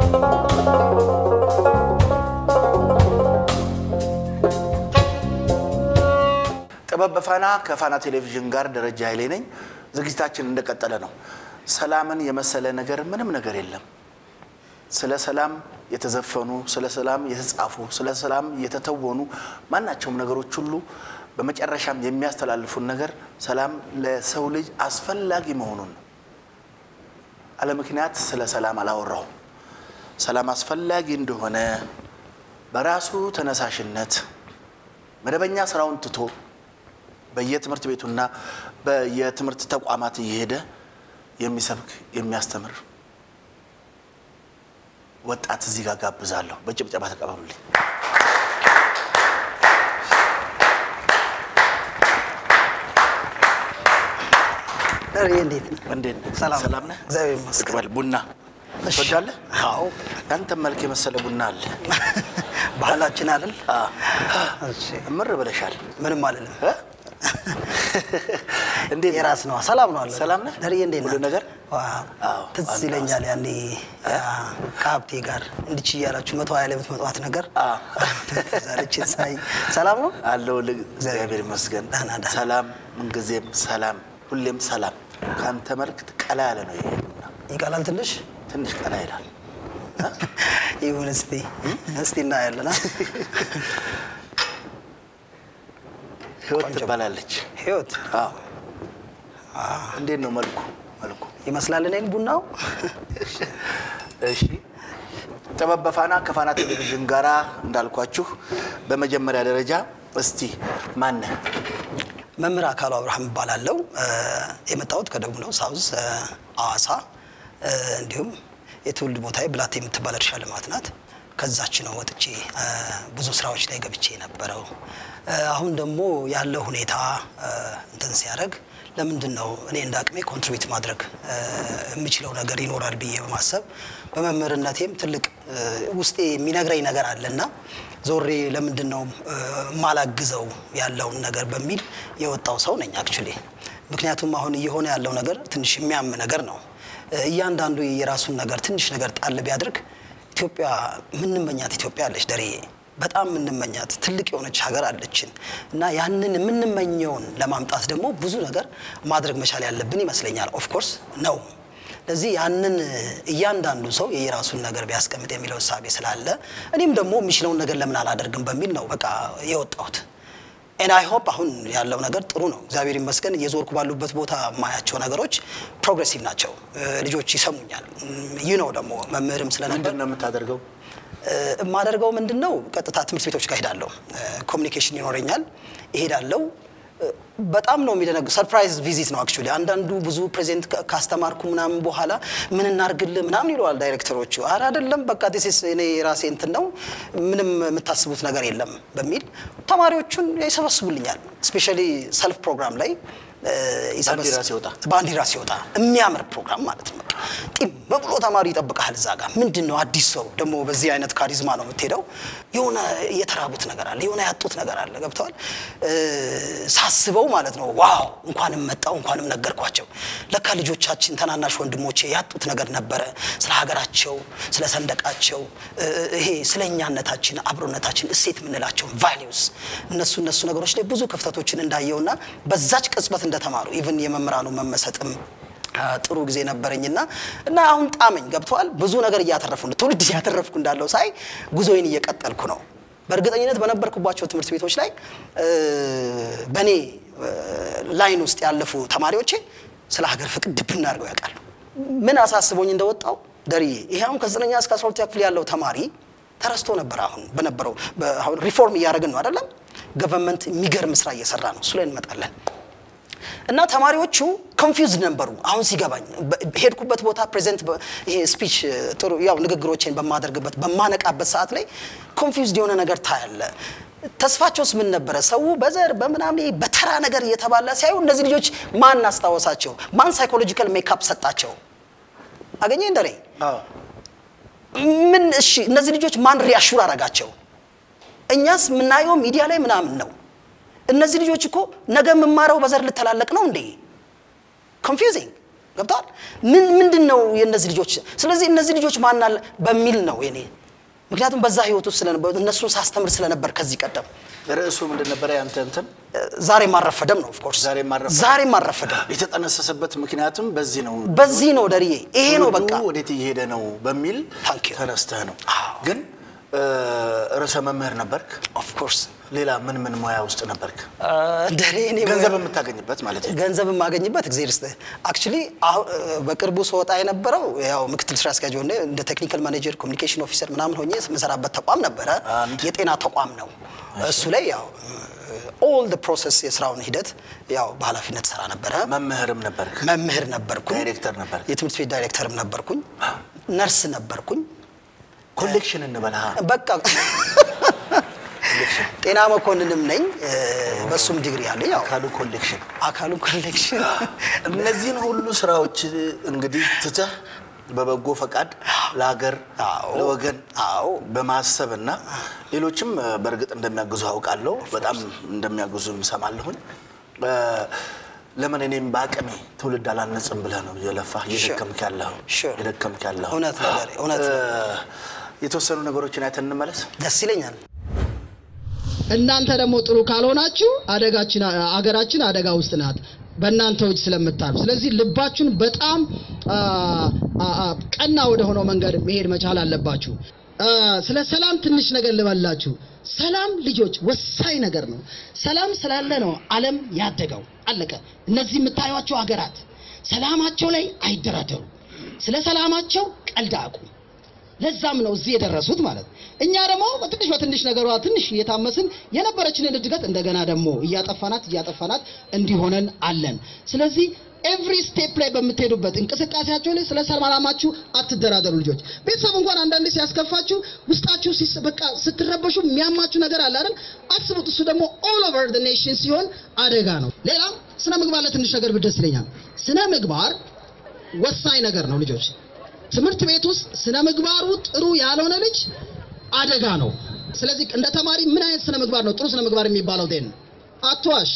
ጥበብ በፋና ከፋና ቴሌቪዥን ጋር ደረጃ ኃይሌ ነኝ። ዝግጅታችን እንደቀጠለ ነው። ሰላምን የመሰለ ነገር ምንም ነገር የለም። ስለ ሰላም የተዘፈኑ፣ ስለ ሰላም የተጻፉ፣ ስለ ሰላም የተተወኑ ማናቸውም ነገሮች ሁሉ በመጨረሻም የሚያስተላልፉን ነገር ሰላም ለሰው ልጅ አስፈላጊ መሆኑን ነው። አለ ምክንያት ስለ ሰላም አላወራሁም። ሰላም አስፈላጊ እንደሆነ በራሱ ተነሳሽነት መደበኛ ስራውን ትቶ በየትምህርት ቤቱና በየትምህርት ተቋማት እየሄደ የሚሰብክ የሚያስተምር ወጣት እዚህ ጋር ጋብዛለሁ። በጭብጨባ ተቀበሉልኝ። ደሬ እንዴት ነህ? እንዴት ነህ? ሰላም ሰላም ነህ? እግዚአብሔር ይመስገን። ቅበል ቡና እሺ። ትወዳለህ? አዎ ያንተ መልክ የመሰለ ቡና አለ። ባህላችን አይደል? አዎ። እሺ እምር ብለሻል። ምንም አልልም። እ? እንዴት ነህ? የራስ ነው። ሰላም ነው አለ። ሰላም ነህ? ደሬ እንዴት ሁሉ ነህ? ነገር? ዋው አዎ፣ ትዝ አለ። ይለኛል ያኔ ያ ከሀብቴ ጋር እንድች እያላችሁ መቶ ሀያ ላይ የምትመጣት ነገር አዎ። ዛሬችን ሳይ ሰላም ነው። አለው ልግ እግዚአብሔር ይመስገን። ደህና ደህና። ሰላም ምንጊዜም ሰላም፣ ሁሌም ሰላም። ከአንተ መልክ ቀላ ያለ ነው ይሄ ቡና። ይቃላል ትንሽ ትንሽ ቀላ ይላል። ይሁን እስቲ እስቲ እናያለና ህይወት ቆንጆ። ትባላለች። ህይወት አዎ። እንዴት ነው መልኩ? መልኩ ይመስላል እኔን ቡናው እሺ። ጥበብ በፋና ከፋና ቴሌቪዥን ጋራ እንዳልኳችሁ በመጀመሪያ ደረጃ እስቲ ማነህ? መምህር አካሉ አብርሃም እባላለሁ። እ፣ የመጣሁት ከደቡብ ነው፣ ሳውዝ እ፣ ሐዋሳ እ፣ እንዲሁም የትውልድ ቦታዬ ብላቴ የምትባል እርሻ ልማት ናት። ከዛች ነው ወጥቼ እ፣ ብዙ ስራዎች ላይ ገብቼ የነበረው። እ፣ አሁን ደግሞ ያለው ሁኔታ እ፣ እንትን ሲያደርግ ለምንድን ነው እኔ እንደ አቅሜ ኮንትሪቢዩት ማድረግ እ፣ የምችለው ነገር ይኖራል ብዬ በማሰብ በመምህርነቴም ትልቅ እ፣ ውስጤ የሚነግረኝ ነገር አለና ዞሬ ለምንድን ነው እ፣ ማላግዘው ያለውን ነገር በሚል የወጣው ሰው ነኝ አክቹሊ። ምክንያቱም አሁን እየሆነ ያለው ነገር ትንሽ የሚያም ነገር ነው። እ፣ እያንዳንዱ የራሱን ነገር ትንሽ ነገር ጣል ቢያደርግ ኢትዮጵያ ምንመኛት ኢትዮጵያ አለች ደሬ በጣም የምንመኛት ትልቅ የሆነች ሀገር አለችን እና ያንን የምንመኘውን ለማምጣት ደግሞ ብዙ ነገር ማድረግ መቻል ያለብን ይመስለኛል። ኦፍኮርስ ነው። ለዚህ ያንን እያንዳንዱ ሰው የየራሱን ነገር ቢያስቀምጥ የሚለው እሳቤ ስላለ እኔም ደግሞ የሚችለውን ነገር ለምን አላደርግም በሚል ነው በቃ የወጣሁት። ኤን አይ ሆፕ አሁን ያለው ነገር ጥሩ ነው፣ እግዚአብሔር ይመስገን። እየዞርኩ ባሉበት ቦታ የማያቸው ነገሮች ፕሮግሬሲቭ ናቸው። እ፣ ልጆች ይሰሙኛል። ይህ ነው ደግሞ መምህርም ስለነበር ምንድን ነው የምታደርገው? እ፣ የማደርገው ምንድን ነው? ቀጥታ ትምህርት ቤቶች ጋር ሄዳለሁ። ኮሚኒኬሽን ይኖረኛል፣ እሄዳለሁ። እ፣ በጣም ነው የሚደነግ ሰርፕራይዝ ቪዚት ነው አክቹዋሊ። አንዳንዱ ብዙ ፕሬዘንት ካ- ካስተማርኩ ምናምን በኋላ ምን እናርግልህ ምናምን ይለዋል ዳይሬክተሮቹ። አረ አይደለም በቃ ዲስ እኔ የራሴ እንትን ነው ምንም የምታስቡት ነገር የለም በሚል ተማሪዎቹን ይሰበስቡልኛል። ስፔሻሊ ሰልፍ ፕሮግራም ላይ እ፣ ይሰበስ- ባንዲራ ሲወጣ ባንዲራ ሲወጣ የሚያምር ፕሮግራም ማለት ነው። ጢም ብሎ ተማሪ ይጠብቃል እዛ ጋር። ምንድን ነው አዲስ ሰው ደግሞ በዚህ አይነት ካሪዝማ ነው የምትሄደው። የሆነ የተራቡት ነገር አለ፣ የሆነ ያጡት ነገር አለ። ገብተዋል ሳስበው ማለት ነው። ዋው እንኳንም መጣው እንኳንም ነገርኳቸው። ለካ ልጆቻችን ተናናሽ ወንድሞቼ ያጡት ነገር ነበረ። ስለ ሀገራቸው፣ ስለ ሰንደቃቸው፣ እ፣ ይሄ ስለ እኛነታችን፣ አብሮነታችን፣ እሴት የምንላቸውን ቫሊዩስ እነሱ እነሱ ነገሮች ላይ ብዙ ክፍተቶችን እንዳየውና በዛች ቅጽበት እንደተማሩ ኢቭን የመምህራኑ መመሰጥም አ፣ ጥሩ ጊዜ ነበረኝና እና አሁን ጣመኝ ገብተዋል። ብዙ ነገር እያተረፉ ትውልድ እያተረፍኩ እንዳለው ሳይ ጉዞዬን እየቀጠልኩ ነው። በእርግጠኝነት በነበርኩባቸው ትምህርት ቤቶች ላይ እ፣ በእኔ እ፣ ላይን ውስጥ ያለፉ ተማሪዎቼ ስለ ሀገር ፍቅር ድብና አድርገው ያውቃሉ። ምን አሳስቦኝ እንደወጣው ደርዬ ይሄ አሁን ከዘጠነኛ እስከ አስራ ሁለተኛ ክፍል ያለው ተማሪ ተረስቶ ነበር። አሁን በነበረው በ- አሁን ሪፎርም እያደረግን ነው አይደለም? ገቨርንመንት የሚገርም ስራ እየሰራ ነው። እሱ ላይ እንመጣለን። እና ተማሪዎቹ ኮንፊውዝድ ነበሩ። አሁን ሲገባኝ በ- ሄድኩበት ቦታ ፕሬዘንት ይሄ ስፒች ጥሩ ያው ንግግሮቼን በማደርግበት በማነቃበት ሰዓት ላይ ኮንፊውዝድ የሆነ ነገር ታያለ። ተስፋቸውስ ምን ነበረ? ሰው በዘር በምናምን ይሄ በተራ ነገር እየተባላ ሲያዩ እነዚህ ልጆች ማን አስታወሳቸው? ማን ሳይኮሎጂካል ሜካፕ ሰጣቸው? አገኘ እንደሬ አዎ። ምን እሺ፣ እነዚህ ልጆች ማን ሪያሹር አረጋቸው? እኛስ የምናየው ሚዲያ ላይ ምናምን ነው። እነዚህ ልጆች እኮ ነገ የምማረው በዘር ልተላለቅ ነው እንዴ? ኮንፊውዚንግ ገብተዋል። ምን ምንድን ነው የእነዚህ ልጆች ስለዚህ እነዚህ ልጆች ማናል በሚል ነው የኔ ምክንያቱም በዛ ህይወት ውስጥ ስለነበር እነሱን ሳስተምር ስለነበር ከዚህ ቀደም ርዕሱ ምንድን ነበረ ያንተ እንትን? ዛሬም አልረፈደም ነው ኦፍኮርስ ዛሬም አልረፈደም። ዛሬም አልረፈደም የተጠነሰሰበት ምክንያትም በዚህ ነው። በዚህ ነው ደርዬ ይሄ ነው በቃ ትውልዱ ወዴት እየሄደ ነው በሚል Thank you። ተነስተህ ነው። አዎ። ግን እ፣ ርዕሰ መምህር ነበርክ። ኦፍኮርስ ሌላ ምን ምን ሙያ ውስጥ ነበርክ? ደሬ እኔ ገንዘብ የምታገኝበት ማለት ነው። ገንዘብ የማገኝበት እግዚአብሔር ይስጥህ። አክቹሊ በቅርቡ ስወጣ የነበረው ያው ምክትል ስራ አስኪያጅ ሆኜ እንደ ቴክኒካል ማኔጀር ኮሚኒኬሽን ኦፊሰር ምናምን ሆኜ የምሰራበት ተቋም ነበረ። አንድ። የጤና ተቋም ነው። እሱ ላይ ያው ኦል ደ ፕሮሰስ የስራውን ሂደት ያው በኃላፊነት ሰራ ነበረ። መምህርም ነበርክ። መምህር ነበርኩኝ። ዳይሬክተር ነበርክ። የትምህርት ቤት ዳይሬክተርም ነበርኩኝ። ነርስ ነበርኩኝ። ኮሌክሽን እንበልሃ በቃ ጤና መኮንንም ነኝ። በሱም ዲግሪ አለኝ። ያው ካሉ ኮሌክሽን አካሉ ኮሌክሽን እነዚህን ሁሉ ስራዎች እንግዲህ ትተህ በበጎ ፈቃድ ለሀገር አዎ። ለወገን አዎ። በማሰብ እና ሌሎችም እ፣ በእርግጥ እንደሚያግዙ አውቃለሁ። በጣም እንደሚያግዙ እሰማለሁኝ። እ፣ ለምን እኔም በአቅሜ ትውልድ አላነጽም ብለህ ነው እየለፋህ እየደከምክ ያለኸው Sure. እየደከምክ ያለኸው። እውነት ነው ዛሬ፣ እውነት ነው። እ፣ የተወሰኑ ነገሮችን አይተን እንመለስ። ደስ ይለኛል። እናንተ ደግሞ ጥሩ ካልሆናችሁ አደጋችን አገራችን አደጋ ውስጥ ናት በእናንተ እጅ ስለምታልፍ። ስለዚህ ልባችሁን በጣም አ, አ, አ, ቀና ወደ ሆነው መንገድ መሄድ መቻል አለባችሁ። አ, ስለ ሰላም ትንሽ ነገር ልበላችሁ። ሰላም ልጆች ወሳኝ ነገር ነው። ሰላም ስላለ ነው ዓለም ያደገው። አለቀ። እነዚህ የምታዩቸው ሀገራት ሰላማቸው ላይ አይደራደሩ። ስለ ሰላማቸው ቀልድ አያውቁም። ለዛም ነው እዚህ የደረሱት ማለት ነው። እኛ ደግሞ በትንሽ በትንሽ ነገሯ ትንሽ እየታመስን የነበረችንን እድገት እንደገና ደግሞ እያጠፋናት እያጠፋናት እንዲሆነን አለን። ስለዚህ ኤቭሪ ስቴፕ ላይ በምትሄዱበት እንቅስቃሴያቸው ላይ ስለ ሰላማችሁ አትደራደሩ ልጆች። ቤተሰብ እንኳን አንዳንዴ ሲያስከፋችሁ ውስጣችሁ ሲስ- በቃ ስትረበሹ የሚያማችሁ ነገር አለ አይደል? አስቡት። እሱ ደግሞ ኦል ኦቨር ዘ ኔሽን ሲሆን አደጋ ነው። ሌላም ስነ ምግባር ላይ ትንሽ ነገር ብደስ ይለኛል። ስነ ምግባር ወሳኝ ነገር ነው ልጆች። ትምህርት ቤት ውስጥ ስነ ምግባሩ ጥሩ ያልሆነ ልጅ አደጋ ነው። ስለዚህ እንደ ተማሪ ምን አይነት ስነ ምግባር ነው ጥሩ ስነ ምግባር የሚባለው? ዴን አትዋሽ፣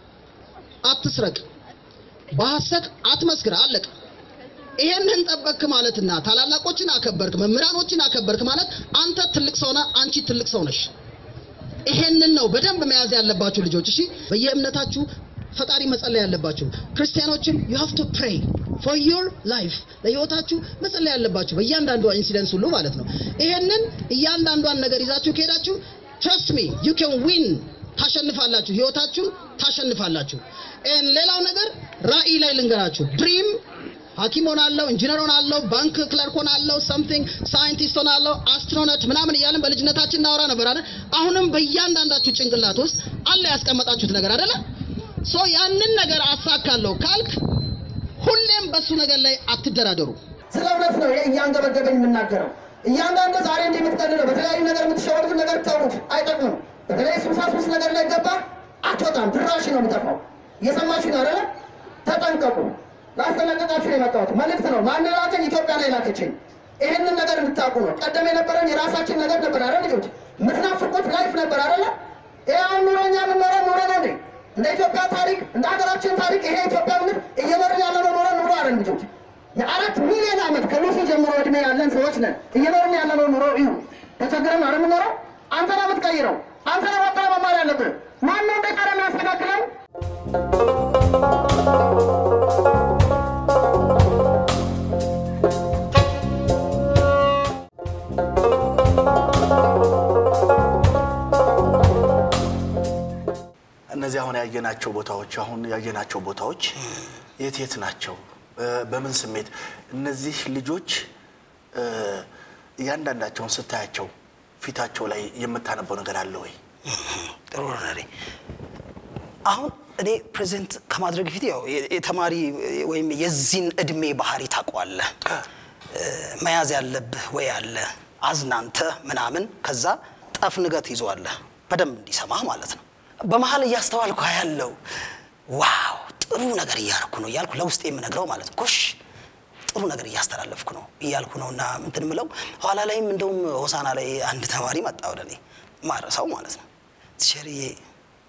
አትስረቅ፣ በሐሰት አትመስክር። አለቀ። ይሄንን ጠበቅክ ማለትና ታላላቆችን አከበርክ፣ መምህራኖችን አከበርክ ማለት አንተ ትልቅ ሰው ነህ፣ አንቺ ትልቅ ሰው ነሽ። ይሄንን ነው በደንብ መያዝ ያለባችሁ ልጆች። እሺ፣ በየእምነታችሁ ፈጣሪ መጸለይ ያለባችሁ ክርስቲያኖችም you have to pray for your life ለህይወታችሁ መጸለይ ያለባችሁ በእያንዳንዷ ኢንሲደንስ ሁሉ ማለት ነው። ይሄንን እያንዳንዷን ነገር ይዛችሁ ከሄዳችሁ trust me you can win ታሸንፋላችሁ፣ ህይወታችሁን ታሸንፋላችሁ። And ሌላው ነገር ራዕይ ላይ ልንገራችሁ ድሪም ሐኪም ሆናለሁ፣ ኢንጂነር ሆናለሁ፣ ባንክ ክለርክ ሆናለሁ፣ ሰምቲንግ ሳይንቲስት ሆናለሁ፣ አስትሮኖት ምናምን እያልን በልጅነታችን እናወራ ነበር አይደል? አሁንም በእያንዳንዳችሁ ጭንቅላት ውስጥ አለ ያስቀመጣችሁት ነገር አይደለ? ሶ ያንን ነገር አሳካለሁ ካልክ ሁሌም በሱ ነገር ላይ አትደራደሩ። ስለ እውነት ነው እያንገበገበኝ የምናገረው። እያንዳንዱ ዛሬ እንዲህ የምትቀልለው በተለያዩ ነገር የምትሸወዱት ነገር ተውት፣ አይጠቅምም። በተለይ ሱሳ ሱስ ነገር ላይ ገባ አትወጣም፣ ድራሽ ነው የሚጠፋው። እየሰማችሁ ነው አይደለ? ተጠንቀቁ። ላስጠነቀቃችሁ ነው የመጣሁት። መልእክት ነው። ማን ላከኝ? ኢትዮጵያ ነው የላከችኝ። ይህንን ነገር እንድታውቁ ነው። ቀደም የነበረን የራሳችን ነገር ነበር አይደል? ልጆች የምትናፍቁት ላይፍ ነበር አይደለ? ይህ አሁን ኑሮኛ የምንኖረው ኑሮ ነው እንዴ? እንደ ኢትዮጵያ ታሪክ እንደ ሀገራችን ታሪክ ይሄ ኢትዮጵያ ምድር እየኖርን ያለነው ኖረ ኑሮ አይደል ልጆች? የአራት ሚሊዮን ዓመት ከሉሲ ጀምሮ እድሜ ያለን ሰዎች ነን። እየኖርን ያለነው ኑሮ እዩ። ተቸግረን አይደል የምንኖረው? አንተ ነው የምትቀይረው። አንተ ነው ወጣ መማር ያለብህ። ማን ነው እንደቀረ የሚያስተካክለው? እነዚህ አሁን ያየናቸው ቦታዎች አሁን ያየናቸው ቦታዎች የት የት ናቸው? እ፣ በምን ስሜት እነዚህ ልጆች እ፣ እያንዳንዳቸውን ስታያቸው ፊታቸው ላይ የምታነበው ነገር አለ ወይ? ጥሩ ነው ነሬ። አሁን እኔ ፕሬዘንት ከማድረግ ፊት ያው የ- የተማሪ ወይም የዚህን እድሜ ባህሪ ታውቀዋለህ። እ፣ መያዝ ያለብህ ወይ አለ አዝናንተ ምናምን ከዛ ጠፍንገት ይዘዋለህ በደንብ እንዲሰማህ ማለት ነው። በመሀል እያስተዋልኩ ያለው ዋው ጥሩ ነገር እያደረኩ ነው እያልኩ ለውስጥ የምነግረው ማለት ነው። ጎሽ ጥሩ ነገር እያስተላለፍኩ ነው እያልኩ ነው እና እንትን ምለው ኋላ ላይም እንደውም ሆሳና ላይ አንድ ተማሪ መጣ ወደ እኔ ማረሳው ማለት ነው። ቲቸርዬ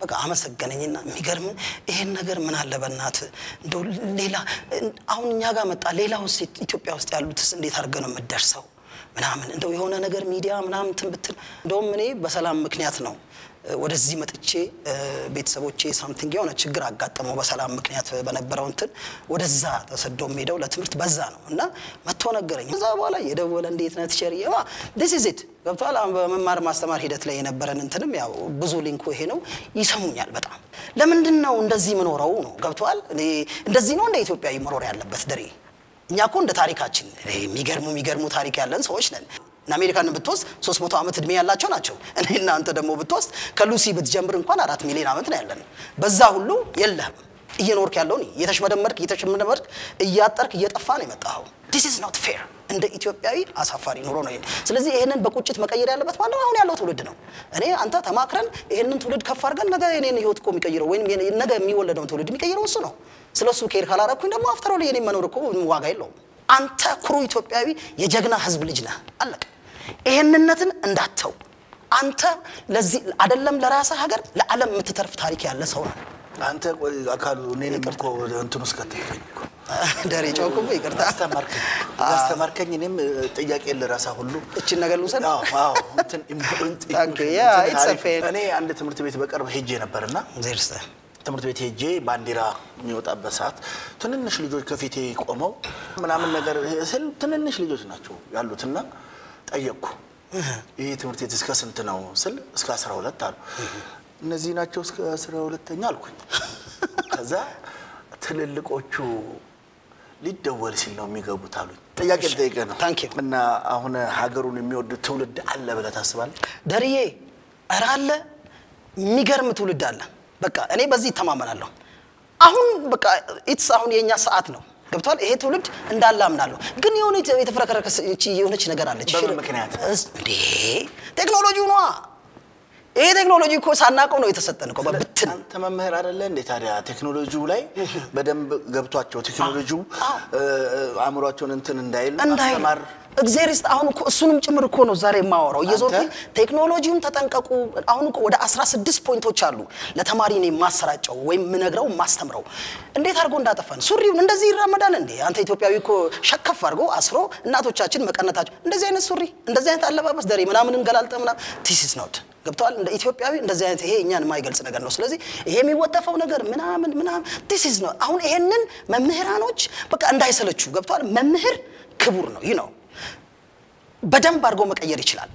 በቃ አመሰገነኝና የሚገርም ይሄን ነገር ምን አለ በእናት እንደው ሌላ አሁን እኛ ጋር መጣ ሌላ ውስጥ ኢትዮጵያ ውስጥ ያሉትስ እንዴት አድርገህ ነው የምትደርሰው ምናምን እንደው የሆነ ነገር ሚዲያ ምናምን እንትን ብትል እንደውም እኔ በሰላም ምክንያት ነው እ፣ ወደዚህ መጥቼ እ፣ ቤተሰቦቼ ሳምቲንግ የሆነ ችግር አጋጠመው በሰላም ምክንያት በነበረው እንትን ወደዛ ተሰዶ ሄደው ለትምህርት በዛ ነው እና መጥቶ ነገረኝ። ከዛ በኋላ የደወለ እንዴት ነህ ቲቸር ማ ዲስ ኢዝ ኢት ገብቶሃል። አሁን በመማር ማስተማር ሂደት ላይ የነበረን እንትንም ያው ብዙ ሊንኩ ይሄ ነው። ይሰሙኛል በጣም ለምንድን ነው እንደዚህ ምኖረው ነው ገብቶሃል። እኔ እንደዚህ ነው እንደ ኢትዮጵያዊ መኖር ያለበት ድሬ እኛ እኮ እንደ ታሪካችን ይሄ የሚገርሙ የሚገርሙ ታሪክ ያለን ሰዎች ነን። እና አሜሪካን ብትወስድ 300 ዓመት እድሜ ያላቸው ናቸው። እኔ እናንተ ደግሞ ብትወስድ ከሉሲ ብትጀምር እንኳን አራት ሚሊዮን ዓመት ነው ያለን። በዛ ሁሉ የለህም እየኖርክ ያለው እኔ እየተሽመደመድክ እየተሽመደመድክ እያጠርክ እየጠፋ ነው የመጣኸው። ዲስ ኢዝ ኖት ፌር። እንደ ኢትዮጵያዊ አሳፋሪ ኑሮ ነው። ይሄን ስለዚህ ይሄንን በቁጭት መቀየር ያለበት ማለት አሁን ያለው ትውልድ ነው። እኔ አንተ ተማክረን ይሄንን ትውልድ ከፍ አድርገን ነገ የኔን ህይወት እኮ የሚቀይረው ወይም የኔ- ነገ የሚወለደውን ትውልድ የሚቀይረው እሱ ነው። ስለ እሱ ኬር ካላረኩኝ ደግሞ አፍተሮ የኔ መኖር እኮ ዋጋ የለውም። አንተ ኩሩ ኢትዮጵያዊ የጀግና ህዝብ ልጅ ነህ። አለቀ። ይሄንነትን እንዳተው አንተ ለዚህ አይደለም ለራስህ ሀገር ለዓለም የምትተርፍ ታሪክ ያለ ሰው ነህ። አንተ ቆይ አካሉ እኔንም እኮ ወደ እንትን ውስጥ ከተልከኝ እኮ ደሬ ጨውኩብ ይቅርታ። አስተማርከኝ አስተማርከኝ። እኔም እ፣ ጥያቄ ልረሳ ሁሉ እችን ነገር ልውሰድ። አዎ፣ አዎ፣ እንትን ኢምፖርታንት Thank you. Yeah, እንትን it's a አሪፍ። fair- እኔ አንድ ትምህርት ቤት በቅርብ ሄጄ ነበርና ዜርስ ትምህርት ቤት ሄጄ ባንዲራ የሚወጣበት ሰዓት ትንንሽ ልጆች ከፊቴ ቆመው ምናምን ነገር ስል ትንንሽ ልጆች ናቸው ያሉትና ጠየቅኩ። ይህ ትምህርት ቤት እስከ ስንት ነው ስል እስከ አስራ ሁለት አሉ። እነዚህ ናቸው እስከ አስራ ሁለተኛ አልኩኝ። ከዛ ትልልቆቹ ሊደወል ሲል ነው የሚገቡት አሉኝ። ጥያቄ ልጠይቅህ ነው Thank you. እና አሁን ሀገሩን የሚወድ ትውልድ አለ ብለህ ታስባለህ? ደርዬ እረ አለ የሚገርም ትውልድ አለ። በቃ እኔ በዚህ ይተማመናለሁ። አሁን በቃ ኢትስ አሁን የእኛ ሰዓት ነው ገብቷል። ይሄ ትውልድ እንዳለ አምናለሁ። ግን የሆነ የተ- የተፈረከረከ ስ- ይቺ የሆነች ነገር አለች። በምን ሽር- ምክንያት? እስ- እንዴ ቴክኖሎጂው ነዋ። ይሄ ቴክኖሎጂ እኮ ሳናውቀው ነው የተሰጠን እኮ በብትን አንተ መምህር አይደለ እንዴ? ታዲያ ቴክኖሎጂው ላይ በደንብ ገብቷቸው ቴክኖሎጂው አዎ። እ፣ እ፣ አእምሯቸውን እንትን እንዳይል እንዳይል ማስተማር እግዚአብሔር ይስጥ። አሁን እኮ እሱንም ጭምር እኮ ነው ዛሬ የማወራው። እየዞርኩኝ ቴክኖሎጂውን ተጠንቀቁ። አሁን እኮ ወደ 16 ፖይንቶች አሉ ለተማሪ እኔ የማሰራጨው ወይም የምነግረው የማስተምረው። እንዴት አድርጎ እንዳጠፋን ሱሪውን እንደዚህ ይራመዳል እንዴ? አንተ ኢትዮጵያዊ እኮ ሸከፍ አድርጎ አስሮ እናቶቻችን መቀነታቸው እንደዚህ አይነት ሱሪ እንደዚህ አይነት አለባበስ ደሬ ምናምን እንገላልጠ ምናምን ቲስ ኢዝ ኖት ገብተዋል። እንደ ኢትዮጵያዊ እንደዚህ አይነት ይሄ እኛን የማይገልጽ ነገር ነው። ስለዚህ ይሄ የሚወጠፈው ነገር ምናምን ምናምን ቲስ ኢዝ ኖት። አሁን ይሄንን መምህራኖች በቃ እንዳይሰለቹ ገብተዋል። መምህር ክቡር ነው ይህ ነው በደንብ አድርጎ መቀየር ይችላል።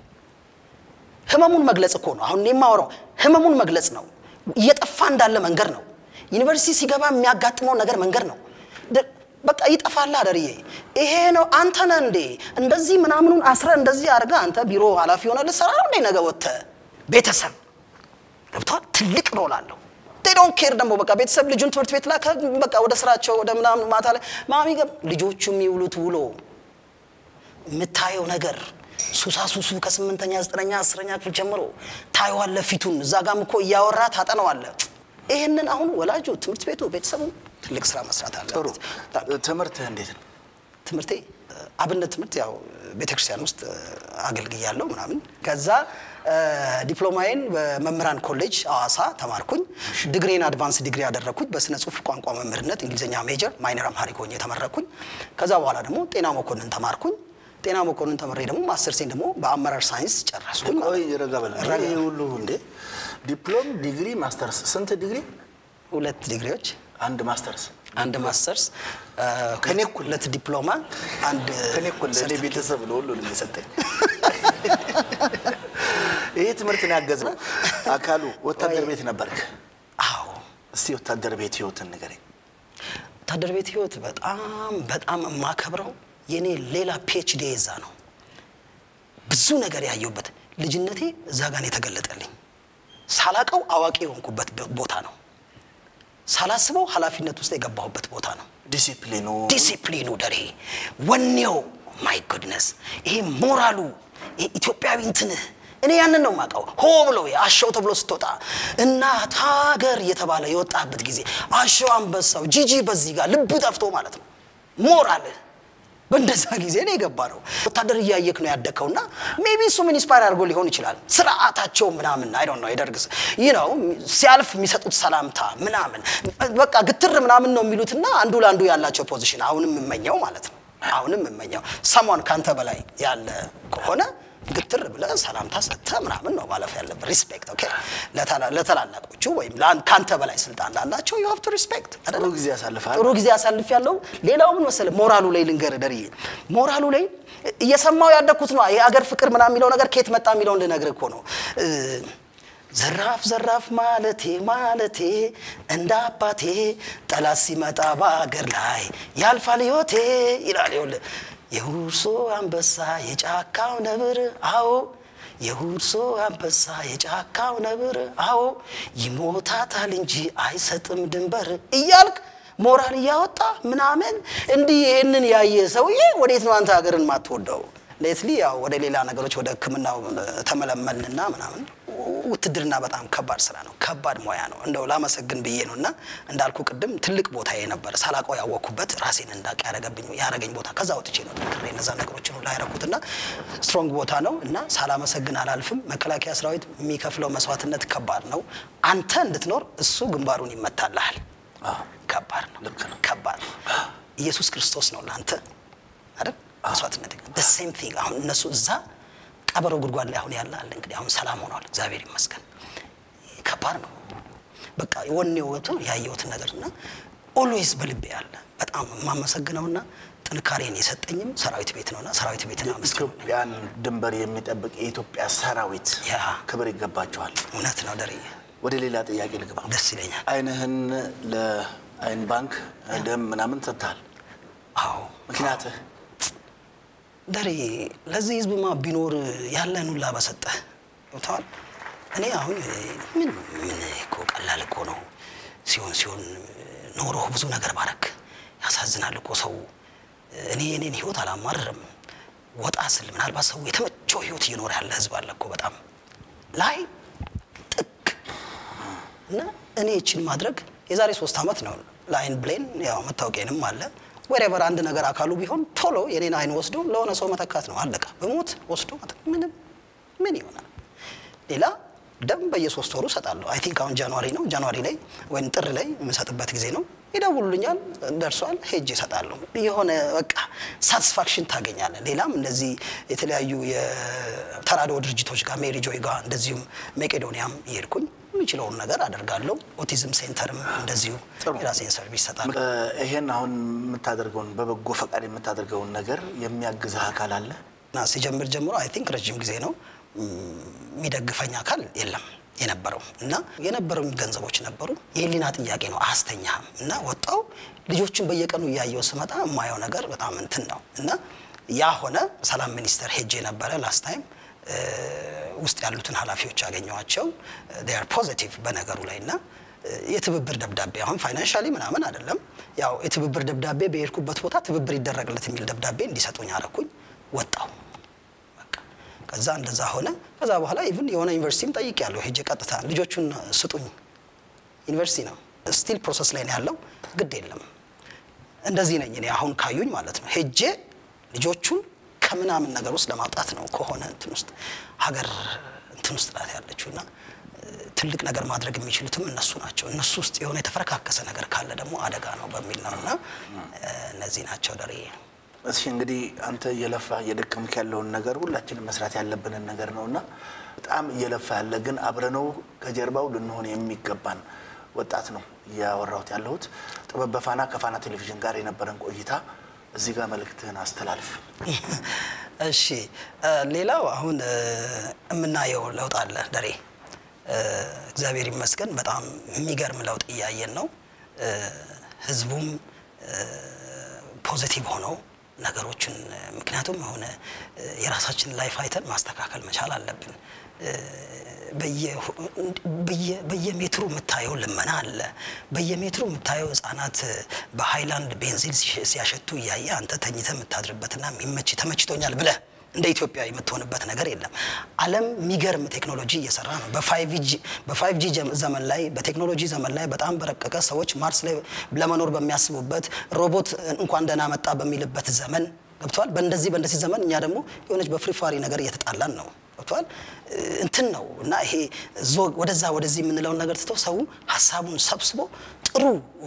ህመሙን መግለጽ እኮ ነው። አሁን እኔ የማወራው ህመሙን መግለጽ ነው። እየጠፋ እንዳለ መንገድ ነው። ዩኒቨርሲቲ ሲገባ የሚያጋጥመው ነገር መንገድ ነው። ደ- በቃ ይጠፋል አደርዬ። ይሄ ነው አንተ ነህ እንዴ እንደዚህ ምናምኑን አስረ እንደዚህ አድርገህ አንተ ቢሮ ኃላፊ ሆነ ልትሰራ ነው እንዴ ነገ ወጥተህ ቤተሰብ ገብቷል። ትልቅ ሮል አለው። ዶንት ኬር ደግሞ በቃ ቤተሰብ ልጁን ትምህርት ቤት ላከ፣ በቃ ወደ ስራቸው ወደ ምናምን ማታ ላይ ማሚ ገብ ልጆቹ የሚውሉት ውሎ የምታየው ነገር ሱሳ ሱሱ ከስምንተኛ ዘጠነኛ አስረኛ ክፍል ጀምሮ ታየዋለ ፊቱን እዛ ጋም እኮ እያወራ ታጠነዋለ። ይህንን አሁን ወላጁ ትምህርት ቤቱ ቤተሰቡ ትልቅ ስራ መስራት አለ። ጥሩ ትምህርትህ እንዴት ነው? ትምህርቴ አብነት ትምህርት ያው ቤተክርስቲያን ውስጥ አገልግያለሁ ምናምን። ከዛ ዲፕሎማዬን በመምህራን ኮሌጅ አዋሳ ተማርኩኝ። ዲግሪን አድቫንስ ዲግሪ ያደረግኩኝ በስነ ጽሁፍ ቋንቋ መምህርነት እንግሊዝኛ ሜጀር ማይነር አምሃሪክ ሆኜ ተመረኩኝ። ከዛ በኋላ ደግሞ ጤና መኮንን ተማርኩኝ። ጤና መኮንን ተምሬ ደግሞ ማስተርሴን ደግሞ በአመራር ሳይንስ ጨረስኩኝ። ቆይ ረጋ በል። ይሄ ሁሉ እንዴ ዲፕሎም፣ ዲግሪ፣ ማስተርስ ስንት ዲግሪ? ሁለት ዲግሪዎች፣ አንድ ማስተርስ አንድ ማስተርስ፣ ከኔ እኩል ሁለት ዲፕሎማ፣ አንድ ከኔ እኩል ለእኔ ቤተሰብ ነው ሁሉንም የሰጠኝ። ይሄ ትምህርትን ያገዘው አካሉ ወታደር ቤት ነበርክ። አዎ እስቲ ወታደር ቤት ህይወትን ንገረኝ። ወታደር ቤት ህይወት በጣም በጣም የማከብረው የኔ ሌላ ፒኤችዲ እዛ ነው። ብዙ ነገር ያየሁበት ልጅነቴ እዛ ጋር ነው የተገለጠልኝ። ሳላቀው አዋቂ የሆንኩበት ቦታ ነው። ሳላስበው ኃላፊነት ውስጥ የገባሁበት ቦታ ነው። ዲሲፕሊኑ ዲሲፕሊኑ ደሬ ወኔው ማይ ጉድነስ ይሄ ሞራሉ ይሄ ኢትዮጵያዊ እንትንህ እኔ ያንን ነው የማውቀው። ሆ ብሎ አሸው ተብሎ ስትወጣ እናት ሀገር እየተባለ የወጣበት ጊዜ አሸው አንበሳው ጂጂ በዚህ ጋር ልብ ጠፍቶ ማለት ነው ሞራልህ በእንደዛ ጊዜ ነው የገባ ነው። ወታደር እያየክ ነው ያደግከውና ሜቢ እሱ ምን ኢንስፓየር አድርጎ ሊሆን ይችላል። ስርዓታቸው ምናምን አይ ዶንት ኖ የደርግ ይህ ነው ሲያልፍ የሚሰጡት ሰላምታ ምናምን በቃ ግትር ምናምን ነው የሚሉትና አንዱ ለአንዱ ያላቸው ፖዚሽን አሁንም የምመኘው ማለት ነው። አሁንም የምመኘው ሰሞን ካንተ በላይ ያለ ከሆነ ግትር ብለህ ሰላምታ ሰጥተህ ምናምን ነው ማለፍ ያለብህ። ሪስፔክት ኦኬ። ለታላ- ለታላላቆቹ ወይም ለአን- ካንተ በላይ ስልጣን ላላቸው ዩ ሃቭ ቱ ሪስፔክት ጥሩ ጊዜ ያሳልፋል። ጥሩ ጊዜ አሳልፍ ያለው ሌላው ምን መሰለህ ሞራሉ ላይ ልንገርህ ደርዬ ሞራሉ ላይ እየሰማው ያደግኩት ነው የአገር ፍቅር ምናምን የሚለው ነገር ከየት መጣ የሚለውን ልነግርህ እኮ ነው እ፣ ዘራፍ ዘራፍ ማለቴ ማለቴ እንደ አባቴ ጠላት ሲመጣ በአገር ላይ ያልፋል ህይወቴ ይላል ይኸውልህ የሁርሶ አንበሳ የጫካው ነብር አዎ የሁርሶ አንበሳ የጫካው ነብር አዎ ይሞታታል እንጂ አይሰጥም ድንበር እያልክ ሞራል እያወጣ ምናምን እንዲህ ይህንን ያየ ሰውዬ ወዴት ነው አንተ ሀገርን ማትወደው? ሌትሊ ያው ወደ ሌላ ነገሮች ወደ ሕክምናው ተመለመልንና ምናምን ውትድርና በጣም ከባድ ስራ ነው፣ ከባድ ሙያ ነው። እንደው ላመሰግን ብዬ ነው እና እንዳልኩ ቅድም ትልቅ ቦታ የነበረ ሳላውቀው ያወቅኩበት ራሴን እንዳውቅ ያረገብኝ ያረገኝ ቦታ ከዛ ወጥቼ ነው ጠንክሬ እነዛ ነገሮችን ሁሉ ያረኩትና ስትሮንግ ቦታ ነው እና ሳላመሰግን አላልፍም። መከላከያ ሰራዊት የሚከፍለው መስዋዕትነት ከባድ ነው። አንተ እንድትኖር እሱ ግንባሩን ይመታልሃል። ከባድ ነው፣ ልክ ነው። ከባድ ነው። ኢየሱስ ክርስቶስ ነው ለአንተ አይደል መስዋዕትነት the same thing አሁን እነሱ እዛ ቀበሮ ጉድጓድ ላይ አሁን ያለ አለ እንግዲህ አሁን ሰላም ሆኗል እግዚአብሔር ይመስገን ከባድ ነው በቃ ወኔው ወጥቶ ያየሁትን ነገር እና ኦልዌይስ በልቤ ያለ በጣም የማመሰግነውና ጥንካሬን የሰጠኝም ሰራዊት ቤት ነውና ሰራዊት ቤትን አመስግነው የኢትዮጵያን ድንበር የሚጠብቅ የኢትዮጵያ ሰራዊት ያ ክብር ይገባቸዋል። እውነት ነው ደርዬ ወደ ሌላ ጥያቄ ልግባ። ደስ ይለኛል አይንህን ለአይን ባንክ ደም ምናምን ሰጥተሃል። አዎ ምክንያትህ ደሬ ለዚህ ህዝብማ ቢኖር ያለን ሁላ በሰጠህ ገብተዋል። እኔ አሁን ምን ምን እኮ ቀላል እኮ ነው ሲሆን ሲሆን ኖሮ ብዙ ነገር ባረክ ያሳዝናል እኮ ሰው። እኔ የኔን ህይወት አላማርርም። ወጣ ስል ምናልባት ሰው የተመቸው ህይወት እየኖረ ያለ ህዝብ አለ እኮ በጣም ላይ ጥግ እና እኔ ይችን ማድረግ የዛሬ ሶስት ዓመት ነው ለአይን ብሌን ያው መታወቂያንም አለ ወሬቨር አንድ ነገር አካሉ ቢሆን ቶሎ የኔን አይን ወስዶ ለሆነ ሰው መተካት ነው አለቀ በሞት ወስዶ መተ- ምንም ምን ይሆናል ሌላ ደም በየሶስት ወሩ እሰጣለሁ አይ ቲንክ አሁን ጃንዋሪ ነው ጃንዋሪ ላይ ወይም ጥር ላይ የምሰጥበት ጊዜ ነው ይደውሉልኛል ደርሷል ሄጅ ይሰጣለሁ የሆነ በቃ ሳቲስፋክሽን ታገኛለህ ሌላም እንደዚህ የተለያዩ የተራድኦ ድርጅቶች ጋር ሜሪ ጆይ ጋር እንደዚሁም መቄዶኒያም እየሄድኩኝ የምችለውን ነገር አደርጋለሁ ኦቲዝም ሴንተርም እንደዚሁ ጥሩ። የራሴን ሰርቪስ እሰጣለሁ እ፣ ይሄን አሁን የምታደርገውን በበጎ ፈቃድ የምታደርገውን ነገር የሚያግዝህ አካል አለ? እና ሲጀምር ጀምሮ አይ ቲንክ ረጅም ጊዜ ነው ም፣ የሚደግፈኝ አካል የለም የነበረው እና የነበሩኝ ገንዘቦች ነበሩ። የህሊና ጥያቄ ነው አያስተኛህም እና ወጣው ልጆችን በየቀኑ እያየው ስመጣ የማየው ነገር በጣም እንትን ነው እና ያ ሆነ። ሰላም ሚኒስቴር ሄጄ ነበረ ላስት ታይም ውስጥ ያሉትን ኃላፊዎች ያገኘኋቸው ር ፖዚቲቭ በነገሩ ላይ እና የትብብር ደብዳቤ አሁን ፋይናንሻሊ ምናምን አይደለም ያው የትብብር ደብዳቤ በሄድኩበት ቦታ ትብብር ይደረግለት የሚል ደብዳቤ እንዲሰጡኝ አረኩኝ ወጣው በቃ ከዛ እንደዛ ሆነ ከዛ በኋላ ኢቭን የሆነ ዩኒቨርሲቲም ጠይቅ ያለው ሄጄ ቀጥታ ልጆቹን ስጡኝ ዩኒቨርሲቲ ነው ስቲል ፕሮሰስ ላይ ነው ያለው ግድ የለም እንደዚህ ነኝ እኔ አሁን ካዩኝ ማለት ነው ሄጄ ልጆቹን ከምናምን ነገር ውስጥ ለማውጣት ነው ከሆነ እንትን ውስጥ ሀገር እንትን ውስጥ ናት ያለችው እና ትልቅ ነገር ማድረግ የሚችሉትም እነሱ ናቸው። እነሱ ውስጥ የሆነ የተፈረካከሰ ነገር ካለ ደግሞ አደጋ ነው በሚል ነው እና እነዚህ ናቸው ደርዬ። እሺ እንግዲህ አንተ እየለፋ እየደከምክ ያለውን ነገር ሁላችንም መስራት ያለብንን ነገር ነው እና በጣም እየለፋ ያለ ግን አብረነው ከጀርባው ልንሆን የሚገባን ወጣት ነው እያወራሁት ያለሁት። ጥበብ በፋና ከፋና ቴሌቪዥን ጋር የነበረን ቆይታ እዚህ ጋር መልእክትህን አስተላልፍ። እሺ ሌላው አሁን የምናየው ለውጥ አለ ደሬ እግዚአብሔር ይመስገን በጣም የሚገርም ለውጥ እያየን ነው። ህዝቡም ፖዚቲቭ ሆነው ነገሮችን ምክንያቱም የሆነ የራሳችን ላይፍ አይተን ማስተካከል መቻል አለብን። በየሜትሩ የምታየው ልመና አለ። በየሜትሩ የምታየው ህጻናት በሃይላንድ ቤንዚን ሲያሸቱ እያየ አንተ ተኝተ የምታድርበትና የሚመች ተመችቶኛል ብለህ እንደ ኢትዮጵያ የምትሆንበት ነገር የለም። ዓለም የሚገርም ቴክኖሎጂ እየሰራ ነው። በፋይቭ ጂ ዘመን ላይ በቴክኖሎጂ ዘመን ላይ በጣም በረቀቀ ሰዎች ማርስ ላይ ለመኖር በሚያስቡበት ሮቦት እንኳን ደህና መጣ በሚልበት ዘመን ገብተዋል። በእንደዚህ በእንደዚህ ዘመን እኛ ደግሞ የሆነች በፍሪፋሪ ነገር እየተጣላን ነው። ገብተዋል እንትን ነው እና ይሄ ዞ- ወደዛ ወደዚህ የምንለውን ነገር ትቶ ሰው ሀሳቡን ሰብስቦ ጥሩ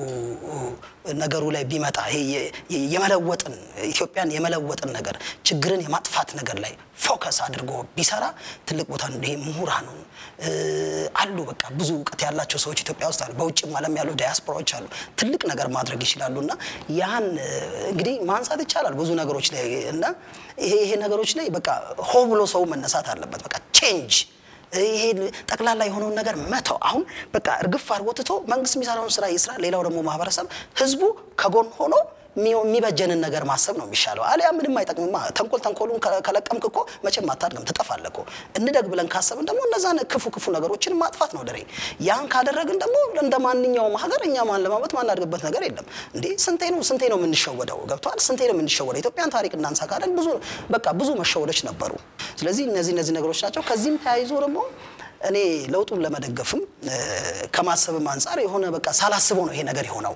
ነገሩ ላይ ቢመጣ ይሄ የ- የ- የመለወጥን ኢትዮጵያን የመለወጥን ነገር ችግርን የማጥፋት ነገር ላይ ፎከስ አድርጎ ቢሰራ ትልቅ ቦታ ነው። ይሄ ምሁራኑን እ፣ አሉ በቃ ብዙ እውቀት ያላቸው ሰዎች ኢትዮጵያ ውስጥ አሉ። በውጭም ዓለም ያሉ ዲያስፖራዎች አሉ። ትልቅ ነገር ማድረግ ይችላሉ እና ያን እ፣ እንግዲህ ማንሳት ይቻላል ብዙ ነገሮች ላይ እና ይሄ ይሄ ነገሮች ላይ በቃ ሆ ብሎ ሰው መነሳት አለበት። በቃ ቼንጅ ይሄ ጠቅላላ የሆነውን ነገር መተው። አሁን በቃ እርግፍ አድርጎ ትቶ መንግስት የሚሰራውን ስራ ይስራ፣ ሌላው ደግሞ ማህበረሰብ ህዝቡ ከጎን ሆኖ የሚ- የሚበጀንን ነገር ማሰብ ነው የሚሻለው። አሊያ ምንም አይጠቅምማ። ተንኮል ተንኮሉን ከ- ከለቀምክ እኮ መቼም አታድግም፣ ትጠፋለህ እኮ። እንደግ ብለን ካሰብን ደግሞ እነዛን ክፉ ክፉ ነገሮችን ማጥፋት ነው ድሬ። ያን ካደረግን ደግሞ እንደ ማንኛውም ሀገር እኛ ማንለማመጥ ማናድግበት ነገር የለም እንዴ። ስንቴ ነው ስንቴ ነው የምንሸወደው? ገብቷል። ስንቴ ነው የምንሸወደው? ኢትዮጵያን ታሪክ እናንሳ ካለን ብዙ በቃ ብዙ መሸወዶች ነበሩ። ስለዚህ እነዚህ እነዚህ ነገሮች ናቸው። ከዚህም ተያይዞ ደግሞ እኔ ለውጡን ለመደገፍም እ፣ ከማሰብም አንጻር የሆነ በቃ ሳላስበው ነው ይሄ ነገር የሆነው።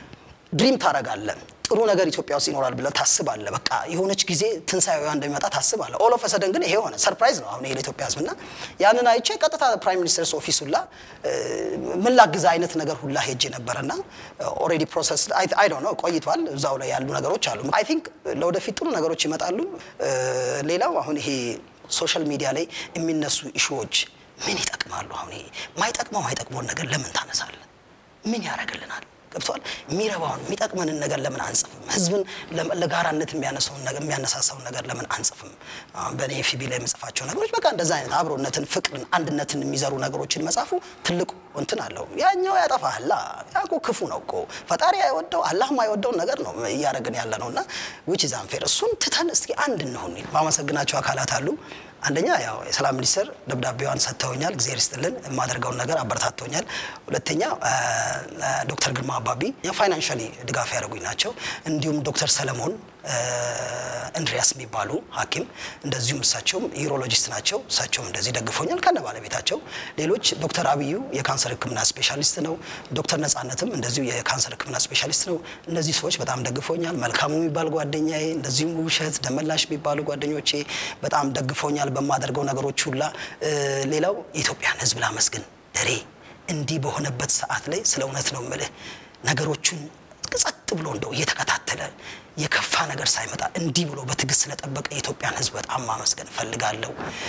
ድሪም ታረጋለህ። ጥሩ ነገር ኢትዮጵያ ውስጥ ይኖራል ብለህ ታስባለህ። በቃ የሆነች ጊዜ ትንሣኤዋ እንደሚመጣ ታስባለህ። ኦል ኦፍ ሰደን ግን ይሄ ሆነ። ሰርፕራይዝ ነው አሁን ይሄ ለኢትዮጵያ ሕዝብ እና ያንን አይቼ ቀጥታ ፕራይም ሚኒስተርስ ኦፊስ ሁላ እ፣ ምን ላግዝ አይነት ነገር ሁላ ሄጄ ነበረና ኦልሬዲ ፕሮሰስ አይ ዶንት ኖ ቆይቷል። እዛው ላይ ያሉ ነገሮች አሉ። አይ ቲንክ ለወደፊት ጥሩ ነገሮች ይመጣሉ። እ፣ ሌላው አሁን ይሄ ሶሻል ሚዲያ ላይ የሚነሱ ኢሹዎች ምን ይጠቅማሉ? አሁን ይሄ ማይጠቅመው ማይጠቅመውን ነገር ለምን ታነሳለህ? ምን ያደርግልናል? ገብቷል። የሚረባውን የሚጠቅመንን ነገር ለምን አንጽፍም? ህዝብን ለ- ለጋራነት የሚያነሳውን ነገር የሚያነሳሳውን ነገር ለምን አንጽፍም? አሁን በእኔ ኤፍቢ ላይ የምጽፋቸው ነገሮች በቃ እንደዛ አይነት አብሮነትን፣ ፍቅርን፣ አንድነትን የሚዘሩ ነገሮችን መጻፉ ትልቁ እንትን አለው። ያኛው ያጠፋህላ ያ እኮ ክፉ ነው እኮ ፈጣሪ አይወደው አላህም አይወደውን ነገር ነው እያደረግን ያለ ነው እና ዊች ኢዝ አንፌር እሱን ትተን እስኪ አንድ እንሁን። ማመሰግናቸው አካላት አሉ። አንደኛ ያው የሰላም ሚኒስትር ደብዳቤዋን ሰጥተውኛል። እግዚአብሔር ይስጥልን። የማደርገውን ነገር አበረታተውኛል። ሁለተኛ አ፣ አ፣ ዶክተር ግርማ አባቢ ፋይናንሻሊ ድጋፍ ያደርጉኝ ናቸው። እንዲሁም ዶክተር ሰለሞን አ፣ እንድሪያስ የሚባሉ ሐኪም እንደዚሁም እሳቸውም ዩሮሎጂስት ናቸው። እሳቸውም እንደዚህ ደግፎኛል ከነ ባለቤታቸው። ሌሎች ዶክተር አብዩ የካንሰር ሕክምና ስፔሻሊስት ነው። ዶክተር ነጻነትም እንደዚሁ የካንሰር ሕክምና ስፔሻሊስት ነው። እነዚህ ሰዎች በጣም ደግፎኛል። መልካሙ የሚባል ጓደኛዬ፣ እንደዚሁም ውብሸት ደመላሽ የሚባሉ ጓደኞቼ በጣም ደግፎኛል በማደርገው ነገሮች ሁላ። እ፣ ሌላው የኢትዮጵያን ሕዝብ ላመስግን ደሬ እንዲህ በሆነበት ሰዓት ላይ ስለ እውነት ነው የምልህ ነገሮችን ጸጥ ብሎ እንደው እየተከታተለ የከፋ ነገር ሳይመጣ እንዲህ ብሎ በትዕግስት ስለጠበቀ የኢትዮጵያን ሕዝብ በጣም ማመስገን እፈልጋለሁ።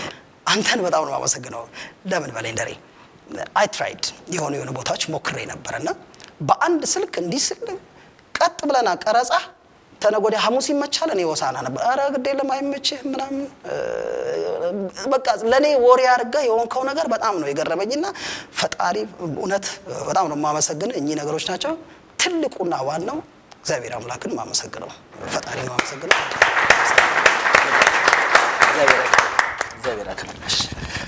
አንተን በጣም ነው የማመሰግነው። ለምን በላይ ደሬ አይ ትራይድ የሆኑ የሆኑ ቦታዎች ሞክሬ ነበረ እና በአንድ ስልክ እንዲህ ስል ቀጥ ብለና ቀረጻ ተነገ ወዲያ ሐሙስ ይመቻል። እኔ ወሳና ነበር። ኧረ ግድ የለም አይመችህ ምናምን እ፣ በቃ ለእኔ ወሬ አድርገህ የሆንከው ነገር በጣም ነው የገረመኝና ፈጣሪ እውነት በጣም ነው የማመሰግን። እኚህ ነገሮች ናቸው ትልቁና ዋናው እግዚአብሔር አምላክን ማመሰግነው ፈጣሪ ነው ማመሰግነው። እግዚአብሔር ያክብርልሽ።